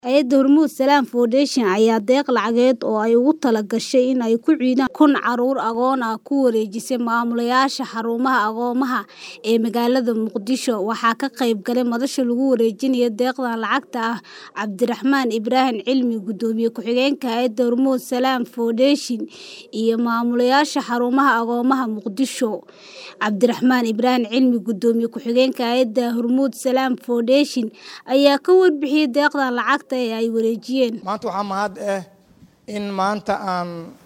Hay'adda Hormuud Salaam Foundation ayaa deeq lacageed oo ay ugu talagashay in ay ku ciidaan kun carruur agoon ah ku wareejisay maamulayaasha xarumaha agoomaha ee magaalada Muqdisho. Waxaa ka qayb galay madasha lagu wareejinayo deeqdan lacagta ah Cabdiraxmaan Ibraahim Cilmi, Gudoomiye ku-xigeenka Hay'adda Hormuud Salaam Foundation, iyo maamulayaasha xarumaha agoomaha Muqdisho. Cabdiraxmaan Ibraahim Cilmi, Gudoomiye ku-xigeenka Hay'adda Hormuud Salaam Foundation, ayaa ka warbixiyay deeqdan lacagta ah ee ay wareejiyeen. maanta waxaa mahad ah in maanta aan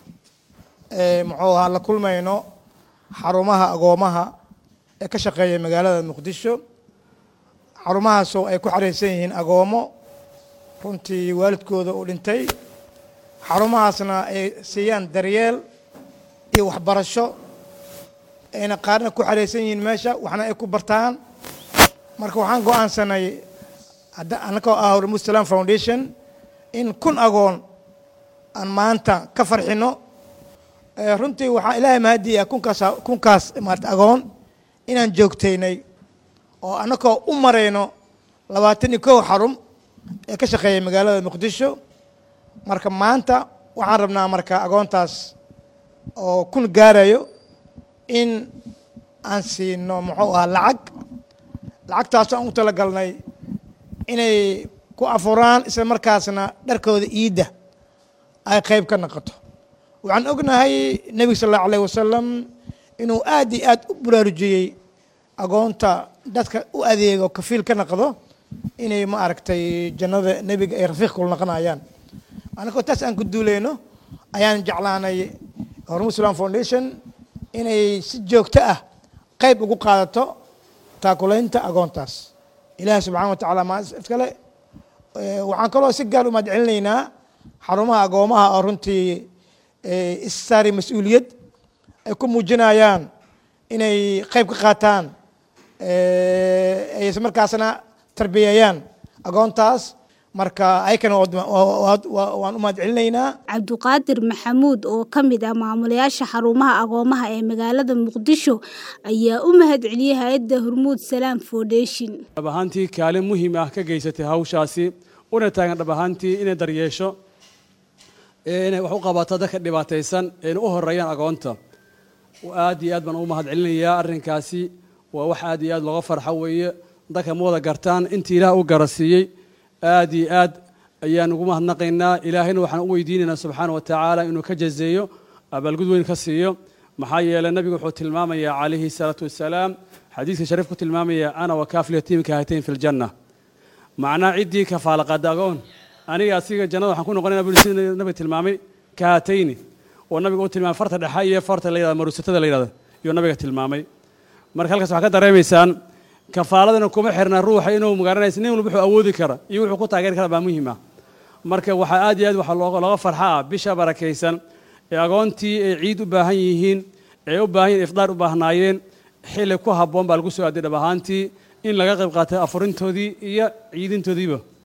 muxuu ahaa la kulmayno xarumaha agoomaha ee ka shaqeeya magaalada muqdisho xarumahaasoo ay ku xareysan yihiin agoomo runtii waalidkooda uu dhintay xarumahaasna ay siiyaan daryeel iyo waxbarasho ayna qaarna ku xareysan yihiin meesha waxna ay ku bartaan marka waxaan go-aansanay annagoo ah hormuud salaam foundation in kun agoon aan maanta ka farxino runtii waxaa ilaahay mahadiya kunkaas kunkaas maarata agoon inaan joogtaynay oo annagoo u marayno labaatan iyo kow xarum ee ka shaqeeya magaalada muqdisho marka maanta waxaan rabnaa marka agoontaas oo kun gaarayo in aan siino muxuu ahaa lacag lacagtaasoo aan u talagalnay inay ku afuraan isla markaasna dharkooda iidda ay qayb ka noqoto waxaan ognahay nebiga sal allahu alayh wasalam inuu aad iyo aad u baraarujiyey agoonta dadka u adeego kafiil ka noqdo inay ma aragtay jannada nebiga ay rafiiq kula noqonayaan annagoo taas aan ku duuleyno ayaan jeclaanay hormuud islam foundation inay si joogto ah qayb ugu qaadato taakulaynta agoontaas ilaahi subxana wa tacala maa iskale waxaan kaloo si gaar u mahad celinaynaa xarumaha agoomaha oo runtii issaari mas-uuliyad ay ku muujinayaan inay qayb ka qaataan ay isla markaasna tarbiyeeyaan agoontaas marka ayakana waan u mahad celinaynaa cabduqaadir maxamuud oo ka mid ah maamulayaasha xarumaha agoomaha ee magaalada muqdisho ayaa u mahad celiyey hay-adda hormuud salaam foundation dhab ahaantii kaalin muhiim ah ka geysatay hawshaasi una taagan dhab ahaantii inay daryeesho inay wax u qabato dadka dhibaataysan ayna u horeeyaan agoonta aad iyo aad baan u mahad celinayaa arrinkaasi waa wax aad iyo aad looga farxo weeye dadka ma wada gartaan intii ilaah u garasiiyey aad iyo aad ayaan ugu mahadnaqaynaa ilaahayna waxaan u weydiinaynaa subxaana wa tacaala inuu ka jazeeyo abaalgud weyn ka siiyo maxaa yeeley nabigu wuxuu tilmaamayaa calayhi salaatu wasalaam xadiiska shariif ku tilmaamaya ana wa kaafil yatiimi kahatayn fi ljanna macnaa ciddii kafaalaqaada agoon aniga asiga jannada waxaan ku noqonayna buri sida nabiga tilmaamay kahatayni oo nabiga u tilmaamay farta dhexe iyo farta la yidhahda maruusatada la yidhahda iyo nabiga tilmaamay marka halkaas waxaa ka dareemaysaan kafaaladana kuma xirna ruuxa inuu magaranaysa nin walba wuxuu awoodi kara iyo wuxuu ku taageeri kara baa muhiim ah marka waxaa aad iyo aad waxaa looga farxa ah bisha barakaysan ee agoontii ay ciid u baahan yihiin ee u baahan yihin ifdaar u baahnaayeen xilli ku habboon baa lagu soo aaday dhab ahaantii in laga qayb qaatay afurintoodii iyo ciidintoodiiba